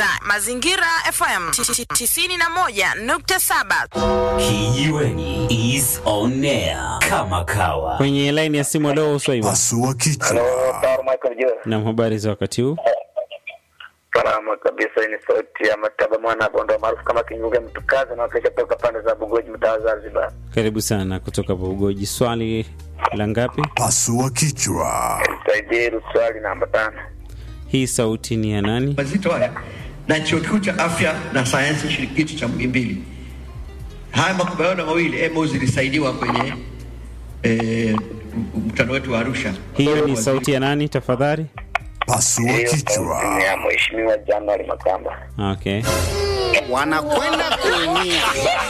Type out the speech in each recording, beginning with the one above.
unasikiliza Mazingira FM 91.7. Kijiweni is on air kama kawa. Kwenye laini ya simu leo Swaiba. Pasua kichwa. Sawa Michael Joe. Na habari za wakati huu? Salama kabisa, hii ni sauti ya Mataba mwana Bondo maarufu kama Kinyuge Mtukazi na wakisha toka pande za Bugoji mtaa wa Zanzibar. Karibu sana kutoka Bugoji. Swali la ngapi? Pasua kichwa. Nisaidie swali namba tano. Hii sauti ni ya nani? mazito haya na chuo kikuu cha afya na sayansi shirikishi cha Muhimbili. Haya makubaliano mawili MOU zilisaidiwa kwenye eh, mkutano wetu wa Arusha. Hiyo ni sauti ya nani tafadhali? Pasua Hiyo sauti ni kichwa. ya Mheshimiwa January Makamba. Okay. wanakwenda kuumia.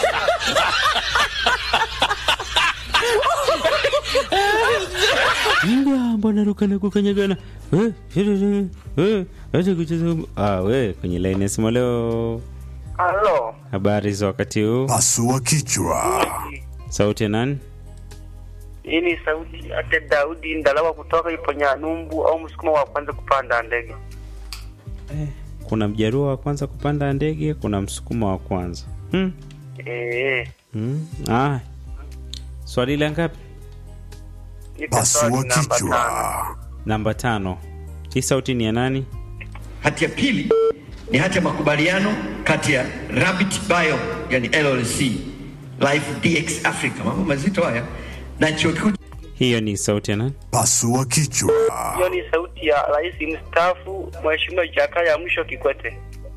Mbwa mbona ruka na kukanyagana? Eh, eh, eh, acha kucheza. Ah, we kwenye laini ya simu leo. Halo, Habari za wakati huu? Pasua kichwa. Sauti ya nani? hii ni sauti ate Daudi Ndalawa kutoka Iponyanumbu au msukuma wa kwanza kupanda ndege. Kuna mjaruo wa kwanza kupanda ndege, kuna msukuma wa kwanza. Hmm. Eh, Hmm. Ah. Swali la ngapi? nipe Pasua swali namba tano. kichwa. Namba tano. Hii sauti ni ya nani? Hati ya pili ni hati ya makubaliano kati ya Rabbit Bio yani LLC Life DX Africa, mambo mazito haya, na chuo kikuu Hiyo ni sauti ya nani? Pasua kichwa. Hiyo ni sauti ya Rais mstaafu Mheshimiwa Jakaya Mrisho Kikwete.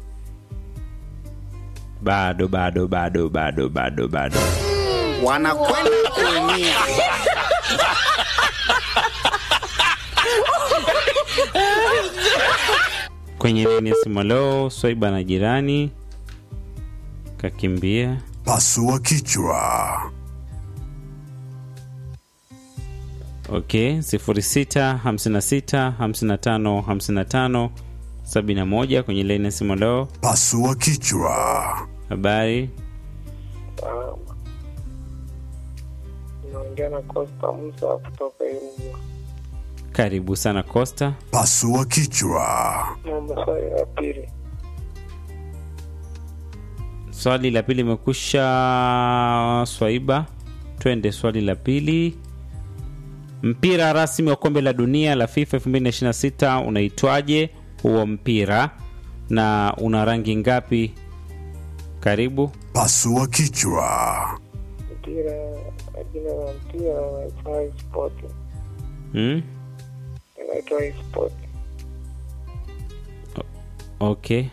Bado bado bado bado bado bado. wanakwenda kuumia. Kwenye laini ya simu leo, Swaiba na jirani kakimbia. Pasua kichwa. Okay, 06 56 55 55 71 kwenye laini ya simu leo. Pasua kichwa. Habari, Naongea na Costa Musa kutoka Irugu. karibu sana Costa. Pasua kichwa. Naomba swali la pili. Swali la pili imekusha Swaiba, twende swali la pili. Mpira rasmi wa kombe la dunia la FIFA 2026 unaitwaje huo mpira na una rangi ngapi? Karibu. Pasua kichwa. Mpira, jina la mpira unaitwa e-sport. Hmm? Unaitwa e-sport. Okay.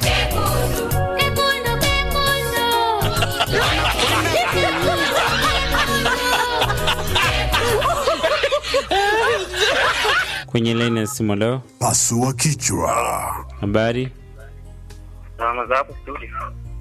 Kwenye laini ya simu leo, Pasua kichwa. habari Salama za hapo studio.